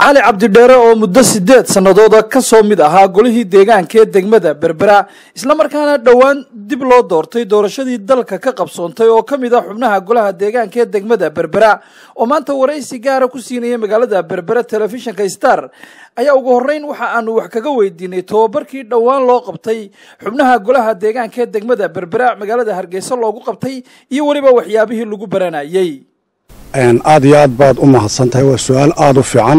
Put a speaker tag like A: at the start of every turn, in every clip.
A: cali cabdidheere oo muddo sideed sannadooda ka soo mid ahaa golihii deegaanka ee degmada berbera islamarkaana dhowaan dib loo doortay doorashadii dalka ka qabsoontay oo ka mid ah xubnaha golaha deegaanka ee degmada berbera oo maanta waraysi gaara ku siinaya magaalada berbera telefishinka star ayaa ugu horreyn waxa aanu wax kaga weydiinay tobabarkii dhowaan loo qabtay xubnaha golaha deegaanka ee degmada berbera magaalada hargeysa loogu qabtay iyo weliba waxyaabihii lagu baranayey
B: aada iyo aad baad u mahadsan tahay waa su-aal aada u fiican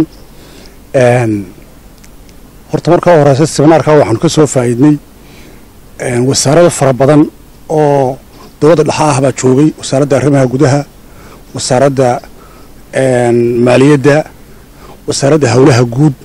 B: horta markaa horeysa seminaarka waxaanu ka soo faa'iidnay wasaarada fara badan oo dowladda dhexa ah baa joogay wasaaradda arrimaha gudaha wasaaradda maaliyadda wasaaradda howlaha guud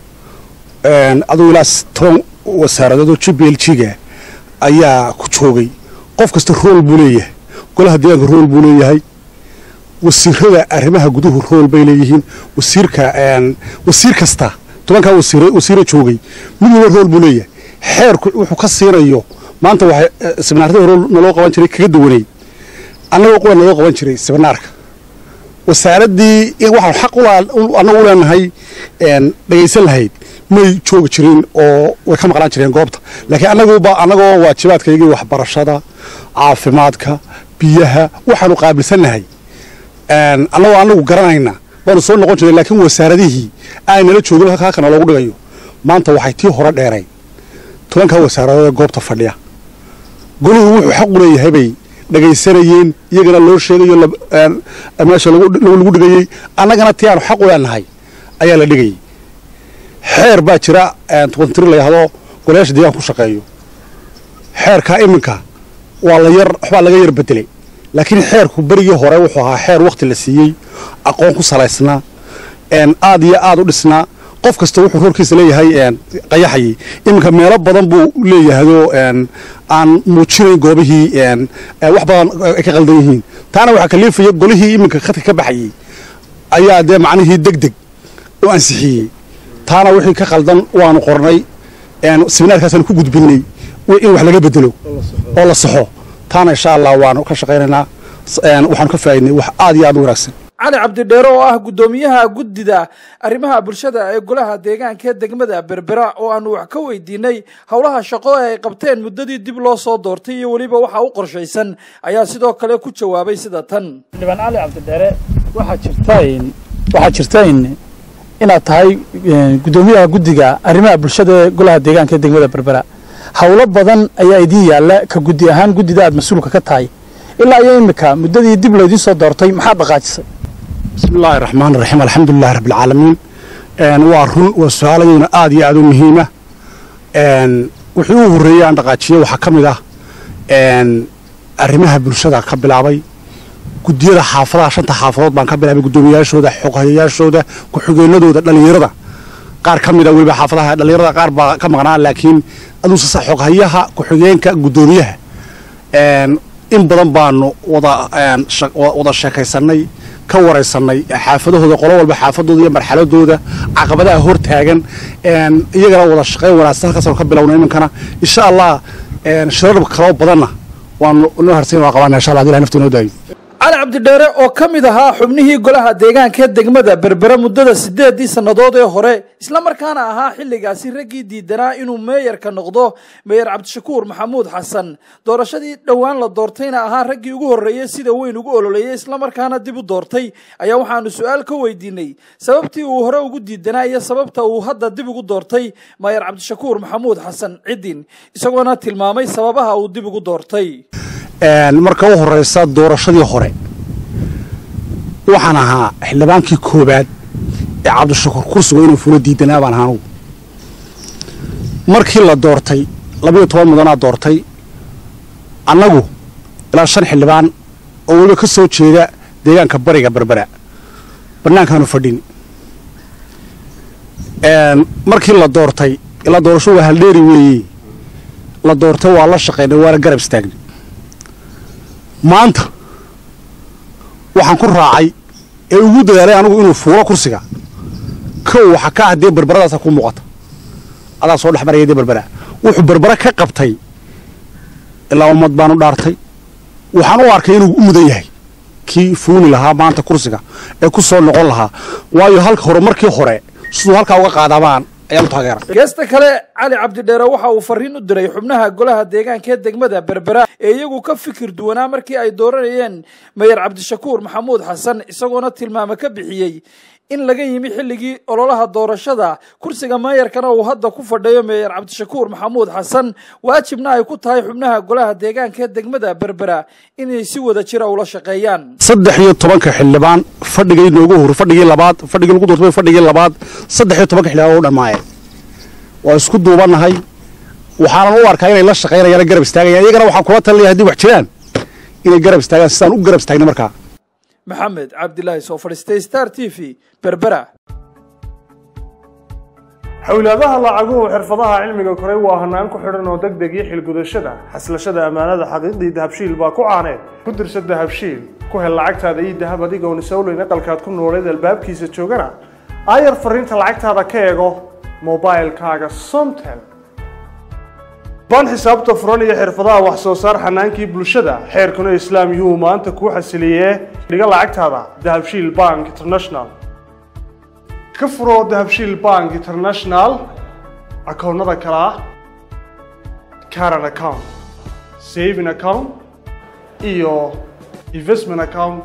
B: aduu ilaa toban wasaaradood oo g b l g ga ayaa ku joogay qof kasta rool buu leeyahay golaha deegaanka rool buu leeyahay wasiirada arrimaha guduhu rool bay leeyihiin wasiirka wasiir kasta tobankaa wasiira joogay mid waliba rool buu leeyahay xeerku wuxuu ka siinayo maanta waxay seminaarada hore naloo qaban jiray kaga duwanay annagoo qura naloo qaban jiray seminaarka wasaaraddii waxaan xaq annagu leenahay dhegaysan lahayd may joogi jirin oo way ka maqnaan jireen goobta laakiin annaguba annagoo waajibaadkaygii waxbarashada caafimaadka biyaha waxaanu qaabilsannahay annagoo annagu garanayna waanu soo noqon jireen laakiin wasaaradihii aynala joogin halkaakana loogu dhigayo maanta waxay tii hore dheerayn tobankaa wasaaradood ee goobta fadhiya goluhu wuxuu xaq u leeyahay bay dhegaysanayeen iyagana loo sheegayo meesha lagu dhigayey annagana tii aanu xaq u leenahay ayaa la dhigayay xeer baa jira tiri la yahdo golayaasha deegaanka ku shaqeeyo xeerkaa iminka waa la yar waxbaa laga yar bedelay laakiin xeerku berigii hore wuxuu ahaa xeer wakhti la siiyey aqoon ku salaysnaa aad iyo aad u dhisnaa qof kasta wuxuu roorkiisa leeyahay qayaxayay iminka meelo badan buu leeyahayoo aan muujinayn goobihii wax badan ay ka qaldan yihiin taana waxaa kaliifaya golihii iminka khadka ka baxayey ayaa dee macnihii deg deg u ansixiyey taana wixii ka qaldan waanu qornay seminaarkaasaan ku gudbinay in wax laga bedelo oo la saxo taana insha allah waanu ka shaqaynaynaa waxaanu ka faa'idnay wax aad iyo aad u wanaagsan
A: cali cabdidheere oo ah guddoomiyaha guddida arrimaha bulshada ee golaha deegaanka ee degmada berbera oo aanu wax ka weydiinay howlaha shaqo ee ay qabteen muddadii dib loo soo doortay iyo weliba waxa u qorshaysan ayaa sidoo kale ku jawaabay sida tan
C: xildhibaan cali cabdidheere waxaa jirta waxaa jirta inaad tahay guddoomiyaha guddiga arrimaha bulshada ee golaha deegaanka ee degmada berbera howlo badan ayaa idiin yaalla ka guddi ahaan guddida aad mas-uulka ka tahay ilaa iyo imika muddadii dib laydiin soo doortay maxaad dhaqaajisay
B: bismi illaahi raxmaan raxiim alxamdulilahi rabbilcaalamiin waa run waa su-aaladeyna aad iyo aad u muhiima wixii u horreeyey aan dhaqaajiyey waxaa ka mid ah arrimaha bulshada ka bilaabay guddiyada xaafadaha shanta xaafadood baan ka bilaabay guddoomiyayaashooda xoghayayaashooda ku-xigeenadooda dhallinyarada qaar ka mida weliba xaafadaha dhallinyarada qaar baa ka maqnaa laakiin aduuse xoghayaha ku-xigeenka guddoomiyaha in badan baanu wada sheekaysannay ka waraysanay xaafadahooda qolo walba xaafadooda iyo marxaladooda caqabadaha hor taagan iyagana wada shaqayn wanaagsan halkaasanu ka bilowna iminkana insha allah shirar kaloo badanna waanu noo harsayn waa qabana insha allah adi ilahay nafta inoo daayo
A: cali cabdidheere oo ka mid ahaa xubnihii golaha deegaanka ee degmada berbera muddada sideedii sannadood ee hore islamarkaana ahaa xilligaasi raggii diidanaa inuu meeyarka noqdo meeyar cabdishakuur maxamuud xasan doorashadii dhowaan la doortayna ahaa raggii ugu horreeyey sida weyn ugu ololeeyey islamarkaana dib u doortay ayaa waxaanu su-aal ka weydiinay sababtii uu hore ugu diidanaa iyo sababta uu hadda dib ugu doortay meeyar cabdishakuur maxamuud xasan cidin isagoona tilmaamay sababaha uu dib ugu doortay
B: marka u horeysa doorashadii hore waxaan ahaa xildhibaankii koobaad ee cabdishakuur kursigo inuu fulo diidanaa baan ahaa anugu markii la doortay labayo toban mudanaa doortay annagu ilaa shan xildhibaan oo weliba ka soo jeeda deegaanka bariga berbera bannaankaanu fadhin markii la doortay ilaa doorasho waa haldheeri weeye la doortay waa la shaqaynay waana garab istaagnay maanta waxaan ku raacay ee ugu dadaalay anigu inuu fuulo kursiga kow waxaa ka ah dee berberadaasa ku muuqata adaa soo dhex maraya dee berbera wuxuu berbera ka qabtay ilaa ummad baanu dhaartay waxaan u arkay inuu u mudan yahay kii fuuli lahaa maanta kursiga ee ku soo noqon lahaa waayo halka hore markii hore siduu halkaa uga qaadabaan ayaan u taageera
A: geesta kale cali cabdidheere waxa uu fariin u diray xubnaha golaha deegaanka ee degmada berbera ee iyagu ka fikir duwanaa markii ay dooranayeen mayer cabdishakuur maxamuud xasan isagoona tilmaame ka bixiyey in laga yimi xilligii ololaha doorashada kursiga meeyarkana uu hadda ku fadhiyo meeyer cabdishakuur maxamuud xasan waajibna ay ku tahay xubnaha golaha deegaanka ee degmada berbera inay si wada jira ula shaqeeyaan
B: saddex iyo tobanka xildhibaan fadhigii noogu hor fadhigii labaad fadhigii lagu doortay fadhigii labaad saddex iyo tobanka xildhibaan u dhammaayeen waa isku duubannahay waxaanan u arkaa inay la shaqaynayaan garab istaagayaan iyagana waxaan kula talinaya haddii wax jiraan inay garab istaagaan sidaan u garab istaagna markaa
A: maxamed cabdilaahi soo fadhiistay star t v berbera
D: xowlaadaha lacaguhu xirfadaha cilmiga koray waa hanaan ku xidhan oo deg deg iyo xilgudashada xaslashada ammaanada xaqiiqdii dahabshiil baa ku caaneed ku dirsa dahabshiil ku hel lacagtaada iyo dahab adigoon isowleyn aqalkaad ku nooleed albaabkiisa joogana aayar fariinta lacagtaada ka eego mobilkaaga somtel baan xisaabta furan iyo xirfadaha wax soo saar xanaankii bulshada xeerkuna islaam yuu maanta kuu xasiliyee dhiga lacagtaada dahabshiil bank international ka furo dahabshiil bank international akoonnada kale ah caran account saving account iyo investment account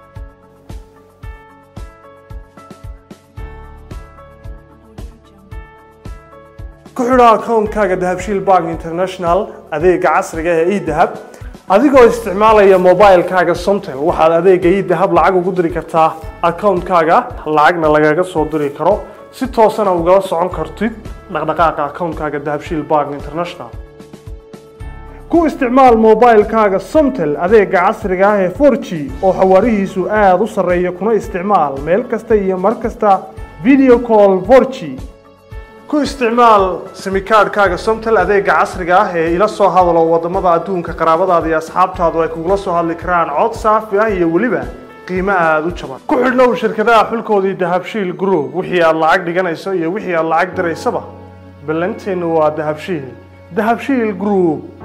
D: ku xidho akoonkaaga dahabshiil bank international adeega casriga ee edahab adigoo isticmaalaya mobilkaaga somtel waxaad adeega edahab lacag ugu diri kartaa akoonkaaga lacagna lagaga soo diri karo si toosana ugala socon kartid dhaqdhaqaaqa akoonkaaga dahabshiil bank international ku isticmaal mobilkaaga somtel adeega casriga ah ee 4g oo xawaarihiisu aada u sarreeya kuna isticmaal meel kasta iyo mar kasta video call 4g ku isticmaal simikaadhkaaga somtel adeega casriga ah ee ila soo hadalo wadamada adduunka qaraabadaada iyo asxaabtaadu ay kugula soo hadli karaan cod saafi ah iyo weliba qiimo aada u jaban ku xidhnow shirkadaha xulkoodii dahabshiil group wixii aad lacag dhiganayso iyo wixii aad lacag diraysaba ballanteennu waa dahabshiil dahabshiil group